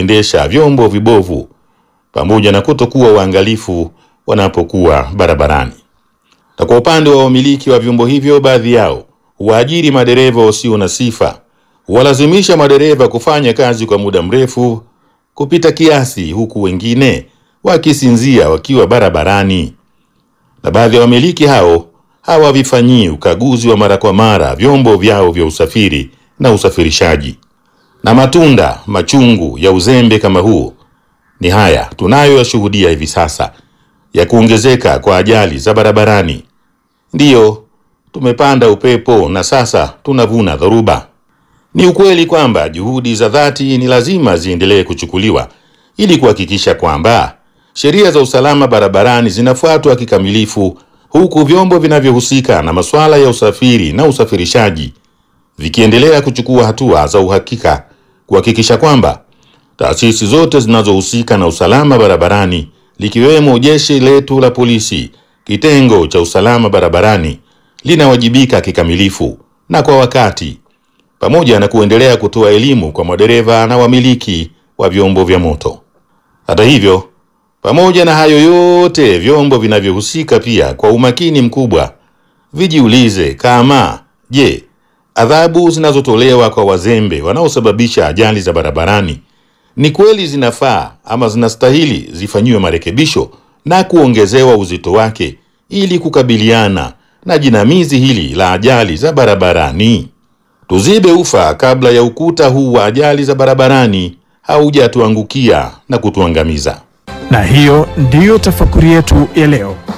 kuendesha vyombo vibovu pamoja na kutokuwa waangalifu wanapokuwa barabarani. Na kwa upande wa wamiliki wa vyombo hivyo, baadhi yao huwaajiri madereva wasio na sifa, huwalazimisha madereva kufanya kazi kwa muda mrefu kupita kiasi, huku wengine wakisinzia wakiwa barabarani. Na baadhi ya wamiliki hao hawavifanyii ukaguzi wa mara kwa mara vyombo vyao vya usafiri na usafirishaji. Na matunda machungu ya uzembe kama huu ni haya tunayoyashuhudia hivi sasa ya kuongezeka kwa ajali za barabarani. Ndiyo, tumepanda upepo na sasa tunavuna dhoruba. Ni ukweli kwamba juhudi za dhati ni lazima ziendelee kuchukuliwa ili kuhakikisha kwamba sheria za usalama barabarani zinafuatwa kikamilifu, huku vyombo vinavyohusika na masuala ya usafiri na usafirishaji vikiendelea kuchukua hatua za uhakika kuhakikisha kwamba taasisi zote zinazohusika na usalama barabarani likiwemo jeshi letu la polisi, kitengo cha usalama barabarani linawajibika kikamilifu na kwa wakati, pamoja na kuendelea kutoa elimu kwa madereva na wamiliki wa vyombo vya moto. Hata hivyo, pamoja na hayo yote, vyombo vinavyohusika pia kwa umakini mkubwa vijiulize kama je, adhabu zinazotolewa kwa wazembe wanaosababisha ajali za barabarani ni kweli zinafaa ama zinastahili zifanyiwe marekebisho na kuongezewa uzito wake ili kukabiliana na jinamizi hili la ajali za barabarani. Tuzibe ufa kabla ya ukuta huu wa ajali za barabarani haujatuangukia na kutuangamiza. Na hiyo ndiyo tafakuri yetu ya leo.